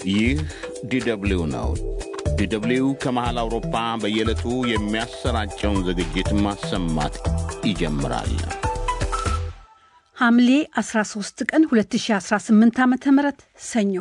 ይህ ዲደብሊው ነው። ዲደብሊው ከመሃል አውሮፓ በየዕለቱ የሚያሰራጨውን ዝግጅት ማሰማት ይጀምራል። ሐምሌ 13 ቀን 2018 ዓ ም ሰኞ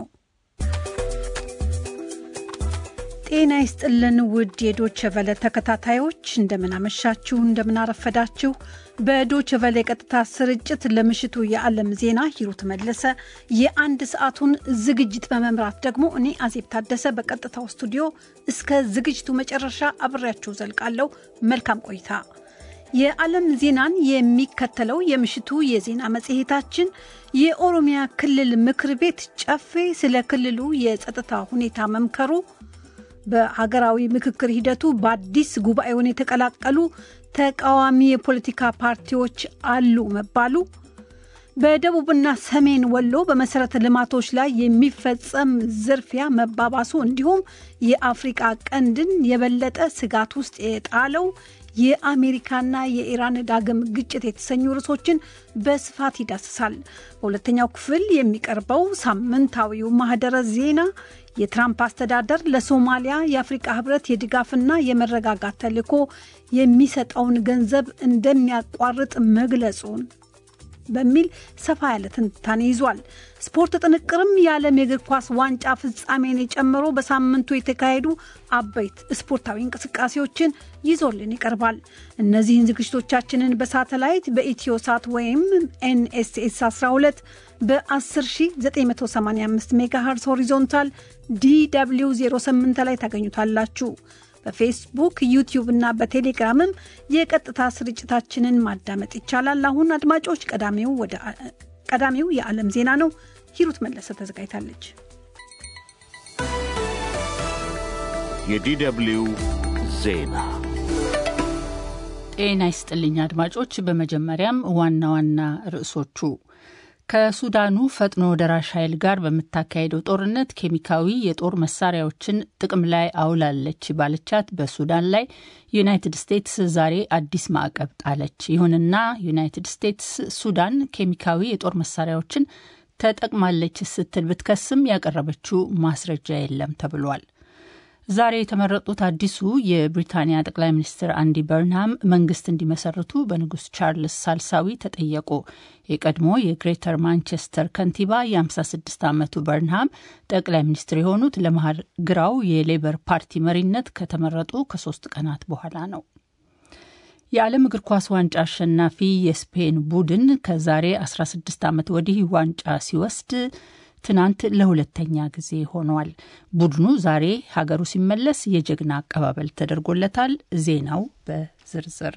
ጤና ይስጥልን ውድ የዶቸ ቨለ ተከታታዮች እንደምናመሻችሁ፣ እንደምናረፈዳችሁ። በዶቸ ቨለ የቀጥታ ስርጭት ለምሽቱ የዓለም ዜና ሂሩት መለሰ፣ የአንድ ሰዓቱን ዝግጅት በመምራት ደግሞ እኔ አዜብ ታደሰ በቀጥታው ስቱዲዮ እስከ ዝግጅቱ መጨረሻ አብሬያችሁ ዘልቃለሁ። መልካም ቆይታ። የዓለም ዜናን የሚከተለው የምሽቱ የዜና መጽሔታችን የኦሮሚያ ክልል ምክር ቤት ጨፌ ስለ ክልሉ የጸጥታ ሁኔታ መምከሩ በሀገራዊ ምክክር ሂደቱ በአዲስ ጉባኤውን የተቀላቀሉ ተቃዋሚ የፖለቲካ ፓርቲዎች አሉ መባሉ፣ በደቡብና ሰሜን ወሎ በመሰረተ ልማቶች ላይ የሚፈጸም ዝርፊያ መባባሱ፣ እንዲሁም የአፍሪቃ ቀንድን የበለጠ ስጋት ውስጥ የጣለው የአሜሪካና የኢራን ዳግም ግጭት የተሰኙ ርዕሶችን በስፋት ይዳስሳል። በሁለተኛው ክፍል የሚቀርበው ሳምንታዊው ማህደረ ዜና የትራምፕ አስተዳደር ለሶማሊያ የአፍሪቃ ህብረት የድጋፍና የመረጋጋት ተልዕኮ የሚሰጠውን ገንዘብ እንደሚያቋርጥ መግለጹን በሚል ሰፋ ያለ ትንታኔ ይዟል። ስፖርት ጥንቅርም የዓለም የእግር ኳስ ዋንጫ ፍጻሜን ጨምሮ በሳምንቱ የተካሄዱ አበይት ስፖርታዊ እንቅስቃሴዎችን ይዞልን ይቀርባል። እነዚህን ዝግጅቶቻችንን በሳተላይት በኢትዮ ሳት ወይም ኤንኤስኤስ 12 በ10985 ሜጋሄርስ ሆሪዞንታል ዲw 08 ላይ ታገኙታላችሁ። በፌስቡክ ዩቲዩብ እና በቴሌግራምም የቀጥታ ስርጭታችንን ማዳመጥ ይቻላል። አሁን አድማጮች፣ ቀዳሚው የዓለም ዜና ነው። ሂሩት መለሰ ተዘጋጅታለች። የዲደብሊው ዜና ጤና ይስጥልኝ አድማጮች። በመጀመሪያም ዋና ዋና ርዕሶቹ ከሱዳኑ ፈጥኖ ደራሽ ኃይል ጋር በምታካሄደው ጦርነት ኬሚካዊ የጦር መሳሪያዎችን ጥቅም ላይ አውላለች ባለቻት በሱዳን ላይ ዩናይትድ ስቴትስ ዛሬ አዲስ ማዕቀብ ጣለች። ይሁንና ዩናይትድ ስቴትስ ሱዳን ኬሚካዊ የጦር መሳሪያዎችን ተጠቅማለች ስትል ብትከስም ያቀረበችው ማስረጃ የለም ተብሏል። ዛሬ የተመረጡት አዲሱ የብሪታንያ ጠቅላይ ሚኒስትር አንዲ በርንሃም መንግስት እንዲመሰርቱ በንጉስ ቻርልስ ሳልሳዊ ተጠየቁ። የቀድሞ የግሬተር ማንቸስተር ከንቲባ የ56 ዓመቱ በርንሃም ጠቅላይ ሚኒስትር የሆኑት ለመሀል ግራው የሌበር ፓርቲ መሪነት ከተመረጡ ከሶስት ቀናት በኋላ ነው። የዓለም እግር ኳስ ዋንጫ አሸናፊ የስፔን ቡድን ከዛሬ 16 ዓመት ወዲህ ዋንጫ ሲወስድ ትናንት ለሁለተኛ ጊዜ ሆኗል። ቡድኑ ዛሬ ሀገሩ ሲመለስ የጀግና አቀባበል ተደርጎለታል። ዜናው በዝርዝር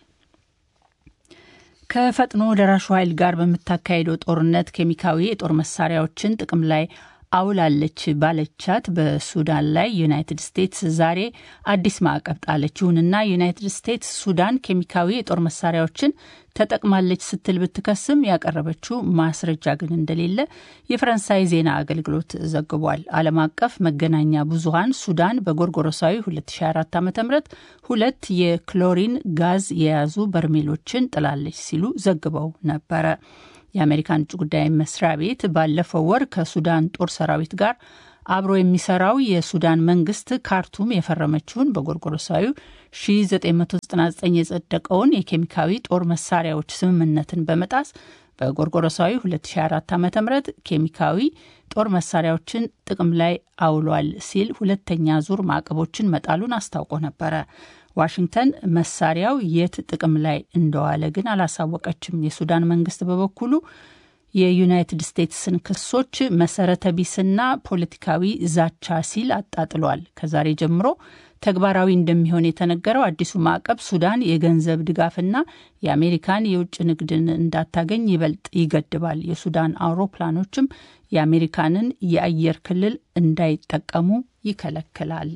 ከፈጥኖ ደራሹ ኃይል ጋር በምታካሄደው ጦርነት ኬሚካዊ የጦር መሳሪያዎችን ጥቅም ላይ አውላለች ባለቻት በሱዳን ላይ ዩናይትድ ስቴትስ ዛሬ አዲስ ማዕቀብ ጣለች። ይሁንና ዩናይትድ ስቴትስ ሱዳን ኬሚካዊ የጦር መሳሪያዎችን ተጠቅማለች ስትል ብትከስም ያቀረበችው ማስረጃ ግን እንደሌለ የፈረንሳይ ዜና አገልግሎት ዘግቧል። ዓለም አቀፍ መገናኛ ብዙኃን ሱዳን በጎርጎሮሳዊ 2004 ዓ ም ሁለት የክሎሪን ጋዝ የያዙ በርሜሎችን ጥላለች ሲሉ ዘግበው ነበረ። የአሜሪካን ውጭ ጉዳይ መስሪያ ቤት ባለፈው ወር ከሱዳን ጦር ሰራዊት ጋር አብሮ የሚሰራው የሱዳን መንግስት ካርቱም የፈረመችውን በጎርጎሮሳዊ 1999 የጸደቀውን የኬሚካዊ ጦር መሳሪያዎች ስምምነትን በመጣስ በጎርጎሮሳዊ 2004 ዓ ም ኬሚካዊ ጦር መሳሪያዎችን ጥቅም ላይ አውሏል ሲል ሁለተኛ ዙር ማዕቀቦችን መጣሉን አስታውቆ ነበረ። ዋሽንግተን መሳሪያው የት ጥቅም ላይ እንደዋለ ግን አላሳወቀችም። የሱዳን መንግስት በበኩሉ የዩናይትድ ስቴትስን ክሶች መሰረተ ቢስና ፖለቲካዊ ዛቻ ሲል አጣጥሏል። ከዛሬ ጀምሮ ተግባራዊ እንደሚሆን የተነገረው አዲሱ ማዕቀብ ሱዳን የገንዘብ ድጋፍና የአሜሪካን የውጭ ንግድን እንዳታገኝ ይበልጥ ይገድባል። የሱዳን አውሮፕላኖችም የአሜሪካንን የአየር ክልል እንዳይጠቀሙ ይከለክላል።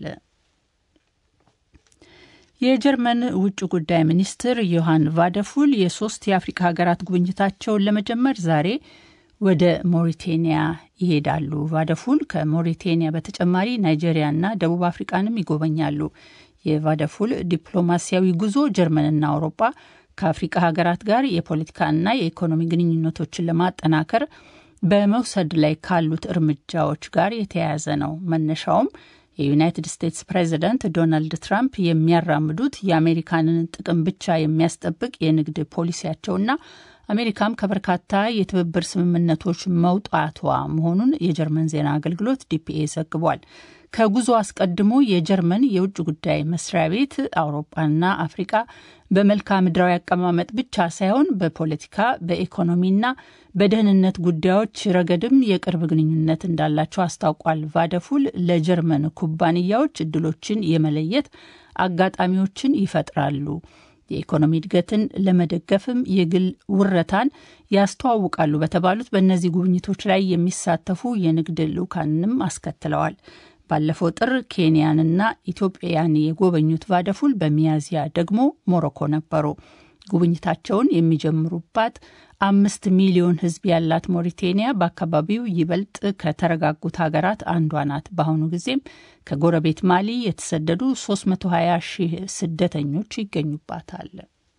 የጀርመን ውጭ ጉዳይ ሚኒስትር ዮሐን ቫደፉል የሶስት የአፍሪካ ሀገራት ጉብኝታቸውን ለመጀመር ዛሬ ወደ ሞሪቴኒያ ይሄዳሉ። ቫደፉል ከሞሪቴኒያ በተጨማሪ ናይጄሪያና ደቡብ አፍሪቃንም ይጎበኛሉ። የቫደፉል ዲፕሎማሲያዊ ጉዞ ጀርመንና አውሮፓ ከአፍሪቃ ሀገራት ጋር የፖለቲካና የኢኮኖሚ ግንኙነቶችን ለማጠናከር በመውሰድ ላይ ካሉት እርምጃዎች ጋር የተያያዘ ነው። መነሻውም የዩናይትድ ስቴትስ ፕሬዚደንት ዶናልድ ትራምፕ የሚያራምዱት የአሜሪካንን ጥቅም ብቻ የሚያስጠብቅ የንግድ ፖሊሲያቸውና አሜሪካም ከበርካታ የትብብር ስምምነቶች መውጣቷ መሆኑን የጀርመን ዜና አገልግሎት ዲፒኤ ዘግቧል። ከጉዞ አስቀድሞ የጀርመን የውጭ ጉዳይ መስሪያ ቤት አውሮፓና አፍሪቃ በመልክዓ ምድራዊ አቀማመጥ ብቻ ሳይሆን በፖለቲካ በኢኮኖሚና በደህንነት ጉዳዮች ረገድም የቅርብ ግንኙነት እንዳላቸው አስታውቋል። ቫደፉል ለጀርመን ኩባንያዎች እድሎችን የመለየት አጋጣሚዎችን ይፈጥራሉ። የኢኮኖሚ እድገትን ለመደገፍም የግል ውረታን ያስተዋውቃሉ በተባሉት በእነዚህ ጉብኝቶች ላይ የሚሳተፉ የንግድ ልዑካንንም አስከትለዋል። ባለፈው ጥር ኬንያንና ኢትዮጵያን የጎበኙት ቫደፉል በሚያዝያ ደግሞ ሞሮኮ ነበሩ። ጉብኝታቸውን የሚጀምሩባት አምስት ሚሊዮን ሕዝብ ያላት ሞሪቴኒያ በአካባቢው ይበልጥ ከተረጋጉት ሀገራት አንዷ ናት። በአሁኑ ጊዜም ከጎረቤት ማሊ የተሰደዱ 320 ሺህ ስደተኞች ይገኙባታል።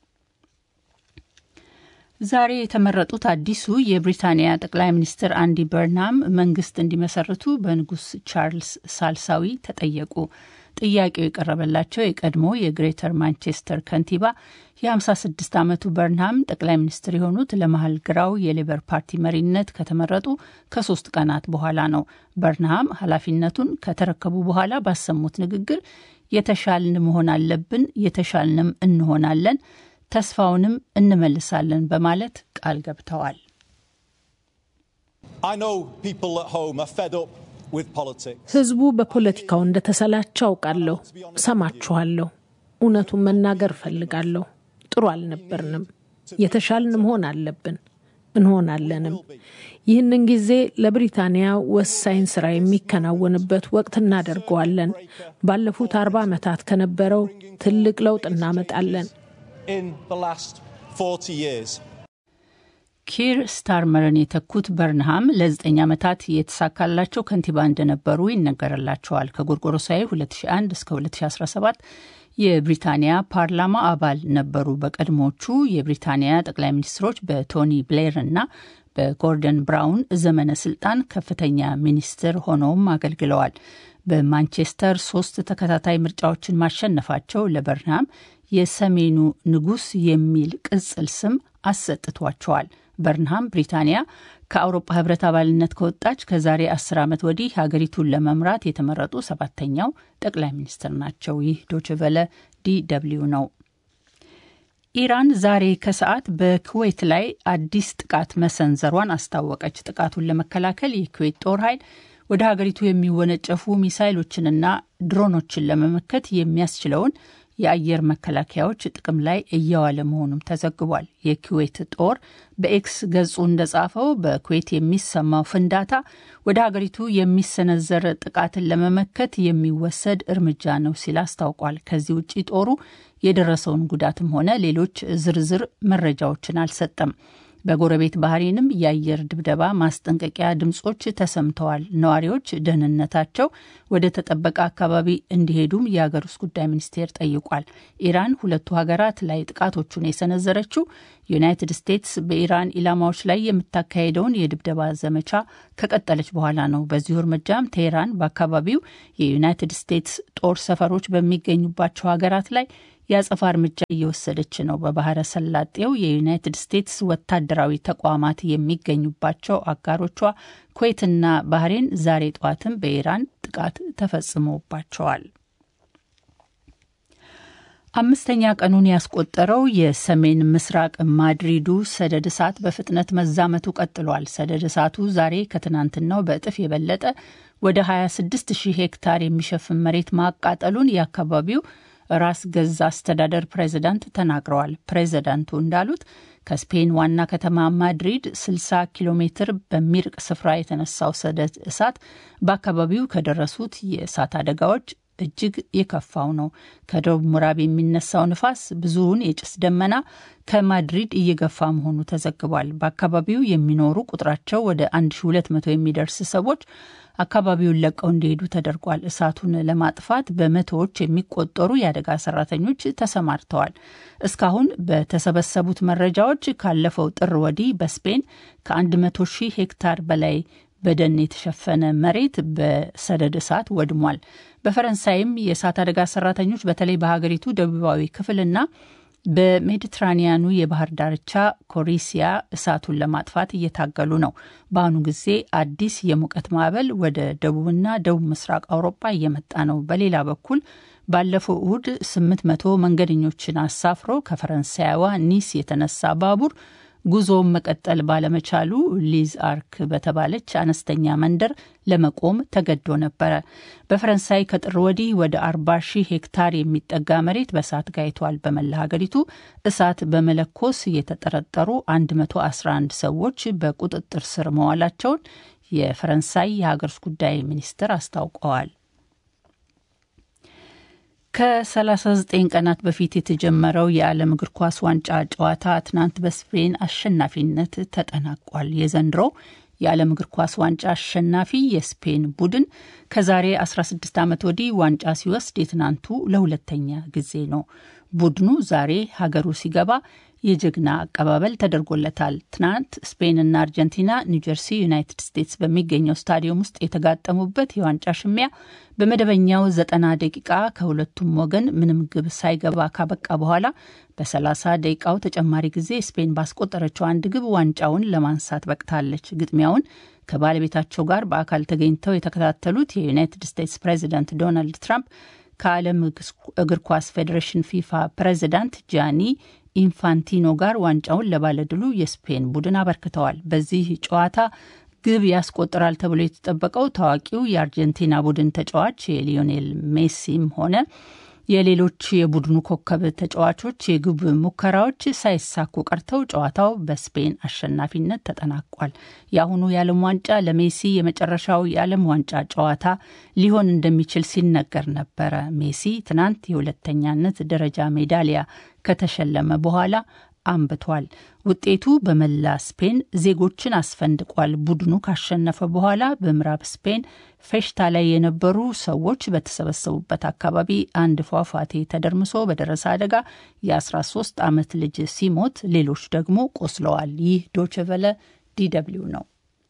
ዛሬ የተመረጡት አዲሱ የብሪታንያ ጠቅላይ ሚኒስትር አንዲ በርናም መንግስት እንዲመሰርቱ በንጉስ ቻርልስ ሳልሳዊ ተጠየቁ። ጥያቄው የቀረበላቸው የቀድሞ የግሬተር ማንቸስተር ከንቲባ የ56 ዓመቱ በርንሃም ጠቅላይ ሚኒስትር የሆኑት ለመሀል ግራው የሌበር ፓርቲ መሪነት ከተመረጡ ከሶስት ቀናት በኋላ ነው። በርንሃም ኃላፊነቱን ከተረከቡ በኋላ ባሰሙት ንግግር የተሻልን መሆን አለብን፣ የተሻልንም እንሆናለን፣ ተስፋውንም እንመልሳለን በማለት ቃል ገብተዋል። ህዝቡ በፖለቲካው እንደተሰላቸው አውቃለሁ። ሰማችኋለሁ። እውነቱን መናገር እፈልጋለሁ። ጥሩ አልነበርንም። የተሻልን መሆን አለብን፣ እንሆናለንም። ይህንን ጊዜ ለብሪታንያ ወሳኝ ስራ የሚከናወንበት ወቅት እናደርገዋለን። ባለፉት አርባ ዓመታት ከነበረው ትልቅ ለውጥ እናመጣለን። ኪር ስታርመርን የተኩት በርንሃም ለዘጠኝ ዓመታት የተሳካላቸው ከንቲባ እንደነበሩ ይነገርላቸዋል። ከጎርጎሮሳዊ 2001 እስከ 2017 የብሪታንያ ፓርላማ አባል ነበሩ። በቀድሞቹ የብሪታንያ ጠቅላይ ሚኒስትሮች በቶኒ ብሌር እና በጎርደን ብራውን ዘመነ ስልጣን ከፍተኛ ሚኒስትር ሆነውም አገልግለዋል። በማንቸስተር ሶስት ተከታታይ ምርጫዎችን ማሸነፋቸው ለበርንሃም የሰሜኑ ንጉሥ የሚል ቅጽል ስም አሰጥቷቸዋል። በርንሃም ብሪታንያ ከአውሮፓ ሕብረት አባልነት ከወጣች ከዛሬ አስር ዓመት ወዲህ ሀገሪቱን ለመምራት የተመረጡ ሰባተኛው ጠቅላይ ሚኒስትር ናቸው። ይህ ዶችቨለ ዲ ደብልዩ ነው። ኢራን ዛሬ ከሰዓት በኩዌት ላይ አዲስ ጥቃት መሰንዘሯን አስታወቀች። ጥቃቱን ለመከላከል የኩዌት ጦር ኃይል ወደ ሀገሪቱ የሚወነጨፉ ሚሳይሎችንና ድሮኖችን ለመመከት የሚያስችለውን የአየር መከላከያዎች ጥቅም ላይ እየዋለ መሆኑም ተዘግቧል። የኩዌት ጦር በኤክስ ገጹ እንደጻፈው በኩዌት የሚሰማው ፍንዳታ ወደ ሀገሪቱ የሚሰነዘር ጥቃትን ለመመከት የሚወሰድ እርምጃ ነው ሲል አስታውቋል። ከዚህ ውጭ ጦሩ የደረሰውን ጉዳትም ሆነ ሌሎች ዝርዝር መረጃዎችን አልሰጠም። በጎረቤት ባህሬንም የአየር ድብደባ ማስጠንቀቂያ ድምጾች ተሰምተዋል። ነዋሪዎች ደህንነታቸው ወደ ተጠበቀ አካባቢ እንዲሄዱም የሀገር ውስጥ ጉዳይ ሚኒስቴር ጠይቋል። ኢራን ሁለቱ ሀገራት ላይ ጥቃቶቹን የሰነዘረችው ዩናይትድ ስቴትስ በኢራን ኢላማዎች ላይ የምታካሄደውን የድብደባ ዘመቻ ከቀጠለች በኋላ ነው። በዚሁ እርምጃም ቴህራን በአካባቢው የዩናይትድ ስቴትስ ጦር ሰፈሮች በሚገኙባቸው ሀገራት ላይ የአጸፋ እርምጃ እየወሰደች ነው። በባህረ ሰላጤው የዩናይትድ ስቴትስ ወታደራዊ ተቋማት የሚገኙባቸው አጋሮቿ ኩዌትና ባህሬን ዛሬ ጠዋትም በኢራን ጥቃት ተፈጽሞባቸዋል። አምስተኛ ቀኑን ያስቆጠረው የሰሜን ምስራቅ ማድሪዱ ሰደድ እሳት በፍጥነት መዛመቱ ቀጥሏል። ሰደድ እሳቱ ዛሬ ከትናንትናው በእጥፍ የበለጠ ወደ 26 ሺህ ሄክታር የሚሸፍን መሬት ማቃጠሉን የአካባቢው ራስ ገዝ አስተዳደር ፕሬዚዳንት ተናግረዋል። ፕሬዚዳንቱ እንዳሉት ከስፔን ዋና ከተማ ማድሪድ 60 ኪሎ ሜትር በሚርቅ ስፍራ የተነሳው ሰደድ እሳት በአካባቢው ከደረሱት የእሳት አደጋዎች እጅግ የከፋው ነው። ከደቡብ ምዕራብ የሚነሳው ንፋስ ብዙውን የጭስ ደመና ከማድሪድ እየገፋ መሆኑ ተዘግቧል። በአካባቢው የሚኖሩ ቁጥራቸው ወደ 1200 የሚደርስ ሰዎች አካባቢውን ለቀው እንዲሄዱ ተደርጓል። እሳቱን ለማጥፋት በመቶዎች የሚቆጠሩ የአደጋ ሰራተኞች ተሰማርተዋል። እስካሁን በተሰበሰቡት መረጃዎች ካለፈው ጥር ወዲህ በስፔን ከ100 ሺህ ሄክታር በላይ በደን የተሸፈነ መሬት በሰደድ እሳት ወድሟል። በፈረንሳይም የእሳት አደጋ ሰራተኞች በተለይ በሀገሪቱ ደቡባዊ ክፍልና በሜዲትራኒያኑ የባህር ዳርቻ ኮሪሲያ እሳቱን ለማጥፋት እየታገሉ ነው። በአሁኑ ጊዜ አዲስ የሙቀት ማዕበል ወደ ደቡብና ደቡብ ምስራቅ አውሮፓ እየመጣ ነው። በሌላ በኩል ባለፈው እሁድ 800 መንገደኞችን አሳፍሮ ከፈረንሳይዋ ኒስ የተነሳ ባቡር ጉዞውን መቀጠል ባለመቻሉ ሊዝ አርክ በተባለች አነስተኛ መንደር ለመቆም ተገዶ ነበረ። በፈረንሳይ ከጥር ወዲህ ወደ 40 ሺህ ሄክታር የሚጠጋ መሬት በእሳት ጋይቷል። በመላ ሀገሪቱ እሳት በመለኮስ የተጠረጠሩ 111 ሰዎች በቁጥጥር ስር መዋላቸውን የፈረንሳይ የሀገር ውስጥ ጉዳይ ሚኒስትር አስታውቀዋል። ከ39 ቀናት በፊት የተጀመረው የዓለም እግር ኳስ ዋንጫ ጨዋታ ትናንት በስፔን አሸናፊነት ተጠናቋል። የዘንድሮው የዓለም እግር ኳስ ዋንጫ አሸናፊ የስፔን ቡድን ከዛሬ 16 ዓመት ወዲህ ዋንጫ ሲወስድ የትናንቱ ለሁለተኛ ጊዜ ነው። ቡድኑ ዛሬ ሀገሩ ሲገባ የጀግና አቀባበል ተደርጎለታል። ትናንት ስፔንና አርጀንቲና ኒውጀርሲ ዩናይትድ ስቴትስ በሚገኘው ስታዲየም ውስጥ የተጋጠሙበት የዋንጫ ሽሚያ በመደበኛው ዘጠና ደቂቃ ከሁለቱም ወገን ምንም ግብ ሳይገባ ካበቃ በኋላ በ30 ደቂቃው ተጨማሪ ጊዜ ስፔን ባስቆጠረችው አንድ ግብ ዋንጫውን ለማንሳት በቅታለች። ግጥሚያውን ከባለቤታቸው ጋር በአካል ተገኝተው የተከታተሉት የዩናይትድ ስቴትስ ፕሬዚዳንት ዶናልድ ትራምፕ ከዓለም እግር ኳስ ፌዴሬሽን ፊፋ ፕሬዚዳንት ጃኒ ኢንፋንቲኖ ጋር ዋንጫውን ለባለድሉ የስፔን ቡድን አበርክተዋል። በዚህ ጨዋታ ግብ ያስቆጥራል ተብሎ የተጠበቀው ታዋቂው የአርጀንቲና ቡድን ተጫዋች የሊዮኔል ሜሲም ሆነ የሌሎች የቡድኑ ኮከብ ተጫዋቾች የግብ ሙከራዎች ሳይሳኩ ቀርተው ጨዋታው በስፔን አሸናፊነት ተጠናቋል። የአሁኑ የዓለም ዋንጫ ለሜሲ የመጨረሻው የዓለም ዋንጫ ጨዋታ ሊሆን እንደሚችል ሲነገር ነበረ። ሜሲ ትናንት የሁለተኛነት ደረጃ ሜዳሊያ ከተሸለመ በኋላ አንብቷል። ውጤቱ በመላ ስፔን ዜጎችን አስፈንድቋል። ቡድኑ ካሸነፈ በኋላ በምዕራብ ስፔን ፌሽታ ላይ የነበሩ ሰዎች በተሰበሰቡበት አካባቢ አንድ ፏፏቴ ተደርምሶ በደረሰ አደጋ የ13 ዓመት ልጅ ሲሞት ሌሎች ደግሞ ቆስለዋል። ይህ ዶችቨለ ዲደብሊው ነው።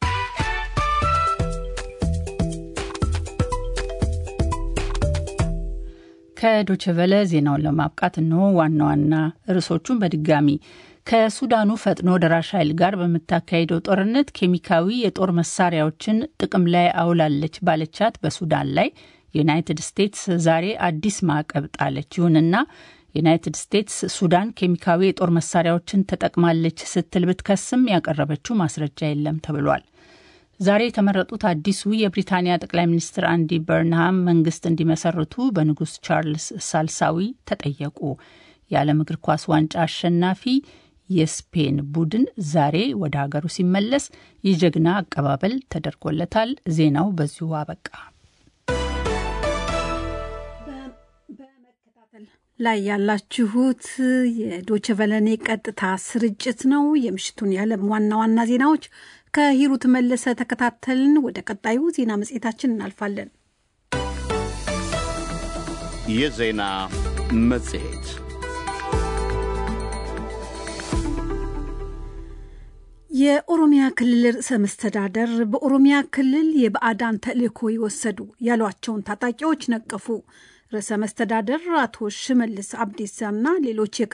ከዶችቨለ ዜናውን ለማብቃት እንሆ ዋና ዋና ርዕሶቹን በድጋሚ ከሱዳኑ ፈጥኖ ደራሽ ኃይል ጋር በምታካሄደው ጦርነት ኬሚካዊ የጦር መሳሪያዎችን ጥቅም ላይ አውላለች ባለቻት በሱዳን ላይ ዩናይትድ ስቴትስ ዛሬ አዲስ ማዕቀብ ጣለች። ይሁንና ዩናይትድ ስቴትስ ሱዳን ኬሚካዊ የጦር መሳሪያዎችን ተጠቅማለች ስትል ብትከስም ያቀረበችው ማስረጃ የለም ተብሏል። ዛሬ የተመረጡት አዲሱ የብሪታንያ ጠቅላይ ሚኒስትር አንዲ በርንሃም መንግስት እንዲመሰርቱ በንጉስ ቻርልስ ሳልሳዊ ተጠየቁ። የዓለም እግር ኳስ ዋንጫ አሸናፊ የስፔን ቡድን ዛሬ ወደ ሀገሩ ሲመለስ የጀግና አቀባበል ተደርጎለታል። ዜናው በዚሁ አበቃ። በመከታተል ላይ ያላችሁት የዶቸቨለኔ ቀጥታ ስርጭት ነው። የምሽቱን የዓለም ዋና ዋና ዜናዎች ከሂሩት መለሰ ተከታተልን። ወደ ቀጣዩ ዜና መጽሔታችን እናልፋለን። የዜና መጽሔት የኦሮሚያ ክልል ርዕሰ መስተዳደር በኦሮሚያ ክልል የባዕዳን ተልዕኮ የወሰዱ ያሏቸውን ታጣቂዎች ነቀፉ። ርዕሰ መስተዳደር አቶ ሽመልስ አብዲሳና ሌሎች